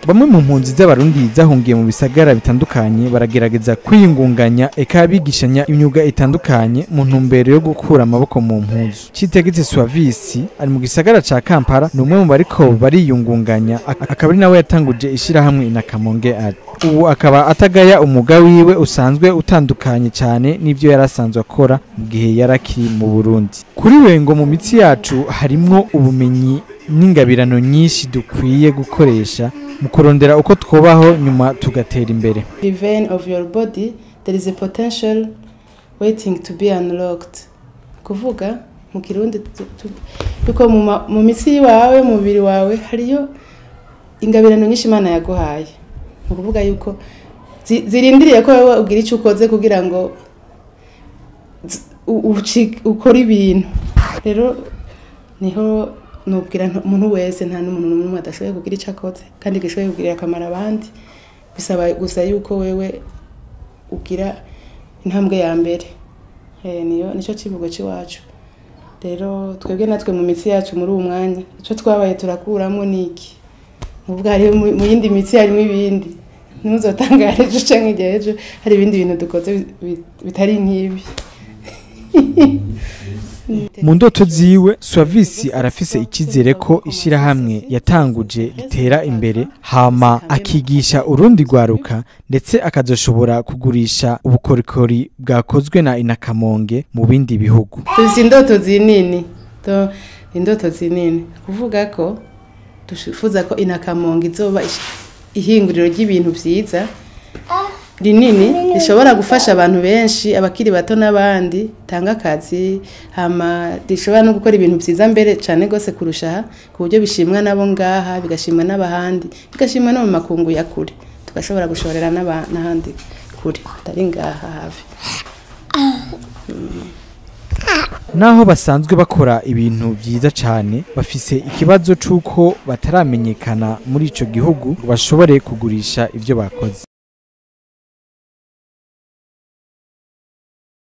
bamwe mu mpunzi z'abarundi zahungiye mu bisagara bitandukanye baragerageza kwiyungunganya eka bigishanya imyuga itandukanye mu ntumbero yo gukura amaboko mu mpuzu citegetse suavisi ari mu gisagara ca kampala ni umwe mu bariko bariyungunganya ak- akaba ari nawe yatanguje ishirahamwe inakamonge ari ubu akaba atagaya umwuga wiwe usanzwe utandukanye cyane n'ivyo yari asanzwe akora mu gihe yari akiri mu burundi kuri we ngo mu mitsi yacu harimwo ubumenyi n'ingabirano nyinshi dukwiye gukoresha mu kurondera uko twubaho nyuma tugatera imbere the vein of your body there is a potential waiting to be unlocked kuvuga mu kirundi tu- tu- yuko mu ma- mu mitsi wawe mu mubiri wawe hariyo ingabirano nyinshi imana yaguhaye ni ukuvuga yuko zi- zirindiriye ko wowe ugira icyo ukoze kugira ngo zi- u- uci- ukore ibintu rero niho nubwira nta- umuntu wese nta n'umuntu n'umwe adashoboye kugira icyo akoze kandi gishoboye kugirira akamaro abandi bisaba gusa yuko wewe ugira intambwe ya mbere Eh, niyo nicyo kivugo cy'iwacu rero twebwe natwe mu mitsi yacu muri uwo mwanya icyo twabaye turakuramo ni iki nubwo hariho mu mu yindi mitsi harimo ibindi ntuzotangare ejo cyangwa igihe ejo hari ibindi bintu dukoze bi- bi- bitari nk'ibi mu ndoto ziwe suavisi arafise icyizere ko ishyirahamwe yatanguje ritera imbere hama akigisha urundi rwaruka ndetse akazoshobora kugurisha ubukorikori bwakozwe na inakamonge mu bindi bihugu dufite indoto zinini Do- indoto zinini kuvuga ko twifuza ko inakamonga izoba ish- ihinguriro ry'ibintu byiza rinini rishobora gufasha abantu benshi abakiri bato n'abandi tanga akazi hama rishobora no gukora ibintu byiza mbere cyane rwose kurusha aha ku buryo bishimwa nabo ngaha bigashimwa n'abahandi bigashimwa no mu makungu ya kure tugashobora gushorera n'aba- n'ahandi kure atari ngaha hafi naho basanzwe bakora ibintu byiza cyane bafise ikibazo c'uko bataramenyekana muri ico gihugu ngo bashobore kugurisha ivyo bakoze